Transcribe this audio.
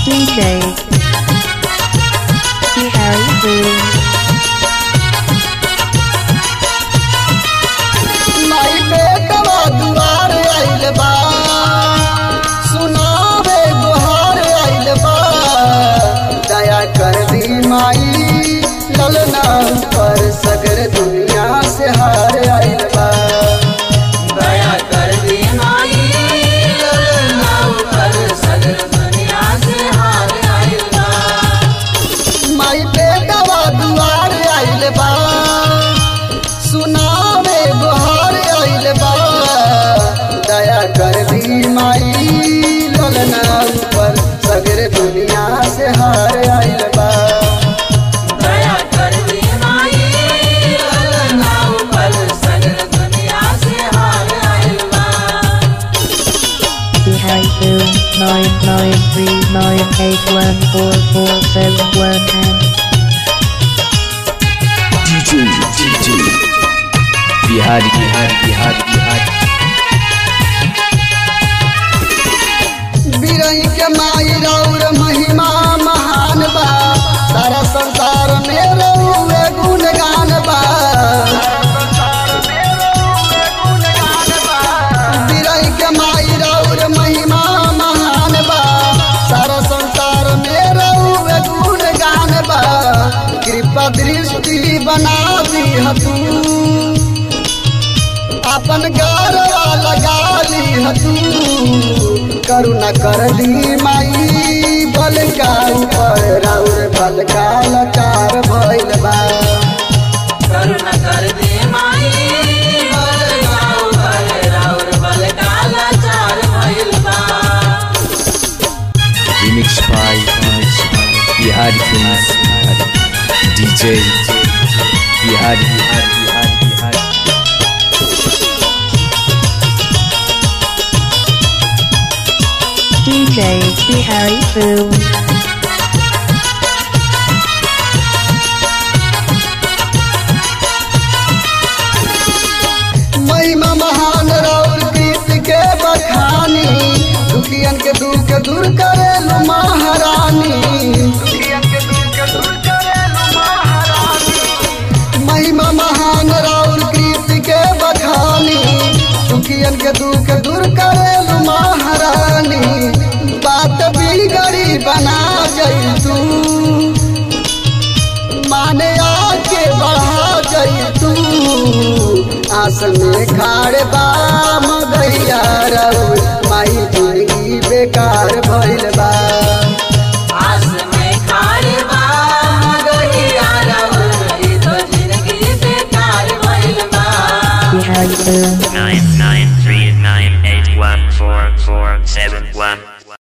DJ Harry Boom माई बेटवा दुआर आइल बा सुनावे गुहार आइल बा दया कर दी माई ललना पर सगर दुनिया से हार आइल बा दया कर दी माई ललना ऊपर सगर दुनिया से हार आइल बा माई बेटवा दुआर आइल बा सुनावे गुहार आइल बा दया कर दी माई ललना पर सगर दुनिया से हार आइल बा दया कर दी माई ललना ऊपर सगर दुनिया से हार आइल बा Harry Boom nine nine three nine eight one four four seven one and DJ DJ Bihari Bihari Bihari Bihari बिरई के माई रौर महिमा महान बा सारा संसार में रउए गुणगान बा बिरई के माई रौर महिमा महान बा सारा संसार में रउए गुणगान बा कृपा दृष्टि बना दी तू अपन गरवा लगा ली तू करुणा कर दी माई बल का ऊपर राउर बल का लचार भइल बा करुणा कर दे माई बलगा ऊपर और बल काला चार भइल बा remix by remix by Bihari films DJ Bihari Bihari Bihari Bihari DJ Harry Boom महिमा महान राउर प्रीत के बखानी दुखियन के दुख दूर करेलु महारानी महिमा महान राउर प्रीत के बखानी दुखियन के दुख दूर करेलु महारानी बात बिगड़ी बना गई तू माने आके बढ़ा गई तू आस में खाड़ बा मगैया रउर माई जिंदगी बेकार भइल बा आस में खारे बा मगहिया रउर ई तो जिंदगी बेकार भइल बा Harry Boom nine nine